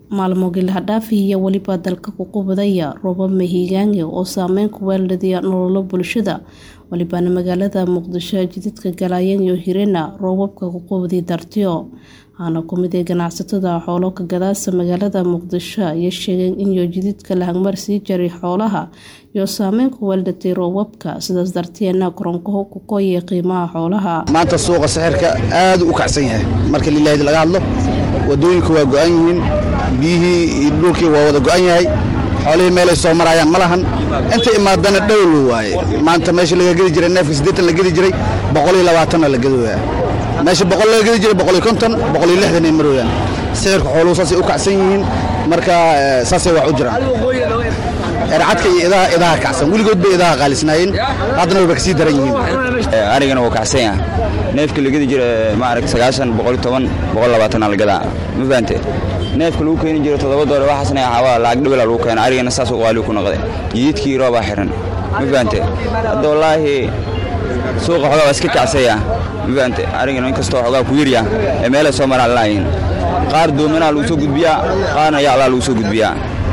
maalmo gilhadhaafi iyo weliba dalka ku qubadaya roobab mahiigaange oo saameyn ku weeladaya nololo bulshada walibana magaalada muqdisho jidadka galayan iyo hirena roobabka ku qubadi dartiyo waxaana kumid ee ganacsatada xoolo ka gadaasa magaalada muqdisho ayay sheegeen inyo jididka lahangmar sii jaray xoolaha iyo saameyn ku weeldatay roobabka sidaas darteena koronkaho ku koyay qiimaha xoolaha maanta suuqa sixirka aad u kacsan yahay marka lilaahid laga hadlo wadooyinku waa go-an yihiin biyihii iyo dhulkii waa wada go-an yahay xoolihii meelay soo marayaan ma lahan inta imaadana dhowlo waaye maanta meesha laga gedi jiray neefka siddeetan la gedi jiray boqol iyo labaatanna la gedooyaa meesha boqol laga gedi jiray boqol iyo konton boqol iyo lixdan ay marooyaan sixirka xooluhu saasay u kacsan yihiin marka saasay wax u jiraan ercadka iyo idaha idaha kacsan weligood bay idaha qaalisnaayeen haddana wayba kasii daran yihiin arigana wuu kacsan yaha neefka la gedi jira maarag sagaashan boqol toban boqol labaatan algadaa ma fahante neefka lagu keeni jiro toddoba doole waxaasna xawaa lacag dhibala lagu keena arigana saas u qaaliu ku noqday jididkii roobaa xiran ma fahante hadda wallaahi suuqa xogaa waa iska kacsaya ma fahante arigana inkastoo xogaa ku yirya ee meelay soo maraan laayihin qaar doomanaa lagu soo gudbiyaa qaarna yaclaa lagu soo gudbiyaa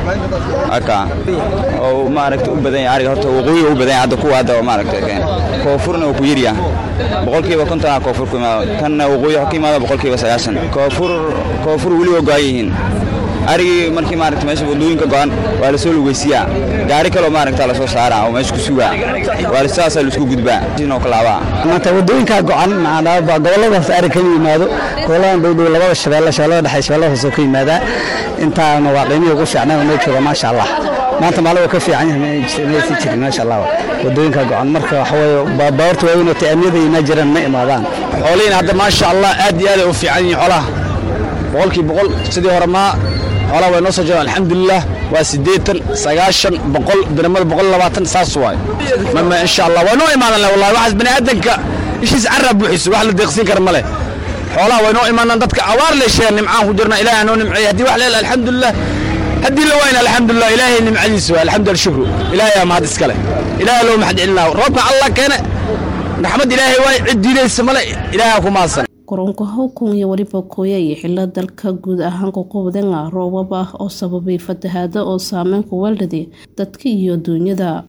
aka oo maaragta u badan yahay ariga horta waqooyiga u badan yahay hadda kuwa hadda maaragta koonfurna uu ku yirya boqolkiiba kontonaa koonfur ku imaado kanna waqooyi ka imaado boqolkiiba sagaashan koonfur koonfur weli waa go-an yihiin arigii markii maaragta meesha wadooyinka go-an waa lasoo lugeysiyaa gaari kaloo maaragta lasoo saaraa oo meesha ku sugaa waa sidaasaa laisku gudbaa sinoo kalaabaa maanta wadooyinkaa go-an goboladaas arig kama yimaado goboladan dhowdhow labada shabeelle shabeellada dhexe shabeellada hoose ka yimaadaa intaana waa qiimihii ugu fiicnay oo noo jooga maasha allah maanta maalin waa ka fiican yahay maysi jirin maasha allah wadooyinka go-an marka waxaweye baabuurta waaweyn oo taamiyada imaa jiraan ma imaadaan xoolihiin hadda maasha allah aad iyo aad ay u fiican yihiin xoolaha boqolkii boqol sidii hore maa xoolaha way noo soo jiraan alxamdulilah waa siddeetan sagaashan boqol dirmada boqol labaatan saas waay mama insha allah waa noo imaadan leh wallahi waxaas bani aadanka ishiis carraa buuxiso wax la deeqsiin kara ma leh xoolaha way noo imaanaan dadka awaar leesheen nimcaan ku jirna ilaahay noo nimceeyey haddii wax leel alxamdulilah haddii la wayna alxamdulilah ilaahay nimcadiisa waa alxamdulilah shukru ilaahay aa mahad iskale ilaahay loo maxad celinaa roobka allah keene raxmad ilaahay waay cid diidaysa male ilaahay ku mahadsan koronka hawkun iyo weliba kooya iyo xilo dalka guud ahaan kuqubdanga roobab ah oo sababay fatahaado oo saameyn ku weeldhaday dadka iyo duunyada